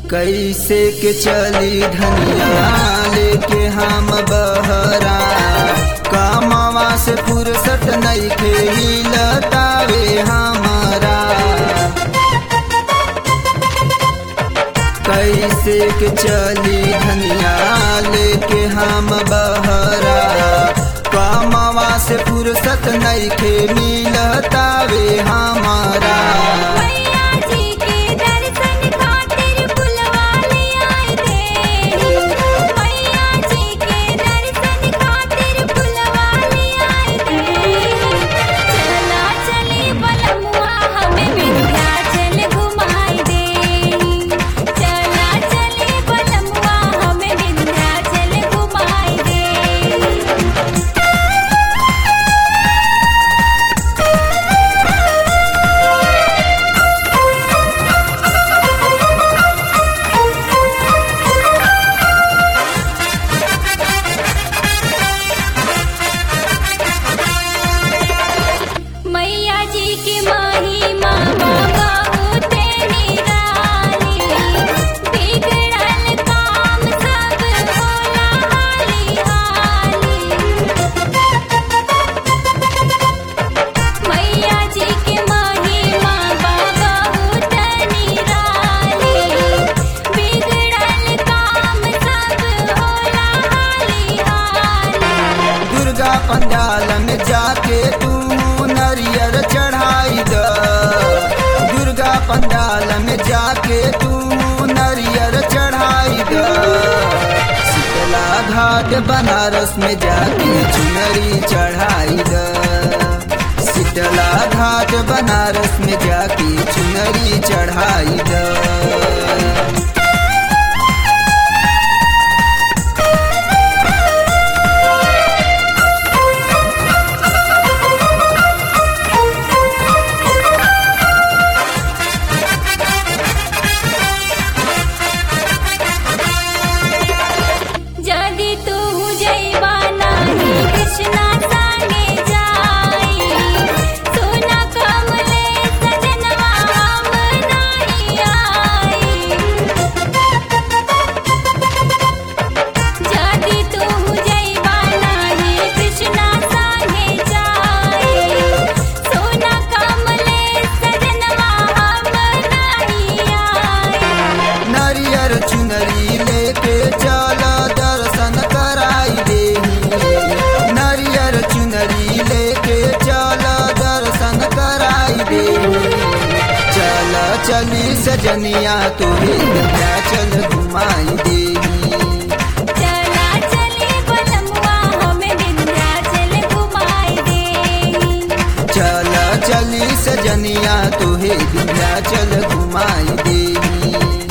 कैसे के चली धनिया लेके हम बहरा कामवा से फुर्सत नइखे मिलतावे हमारा कैसे के चली धनिया लेके हम बहरा कामवा से फुर्सत नइखे मिलतावे हमारा मैया जी के दर्शन खातिर बुलवाले आए देही मैया जी के दर्शन खातिर बुलवाले आए देही चला चली बलमुआ हमें विंध्याचल घुमाई देही चला चली बलमुआ हमें विंध्याचल घुमाई देही मैया जी की महिमा बहुत निराली बिगड़ल काम सब होला हाली हाली मैया जी की महिमा बहुत निराली बिगड़ल काम सब होला हाली हाली दुर्गा पंडाल में जाके तू नरियर चढ़ाई द दुर्गा पंडाल में जाके तू नरियर चढ़ाई द शीतला घाट बनारस में जाके चुनरी चढ़ाई द शीतला घाट बनारस में जाके चुनरी चढ़ाई द जदि तू जैबा नाही कृष्णा संगे जाई सुना कमले सजनवा हम नाही आई जदि तू जैबा नाही कृष्णा संगे जाई सुना कमले सजनवा हम नाही आई नरियर चुनरी लेके चल दर्शन कराई देही नरियर चुनरी लेके चल दर्शन कराई देही चल चली सजनिया तोहे चल घुमाई देही चला चली बलमुआ हमें विंध्याचल घुमाई देही चल चली सजनिया तोहे चल घुमाई देही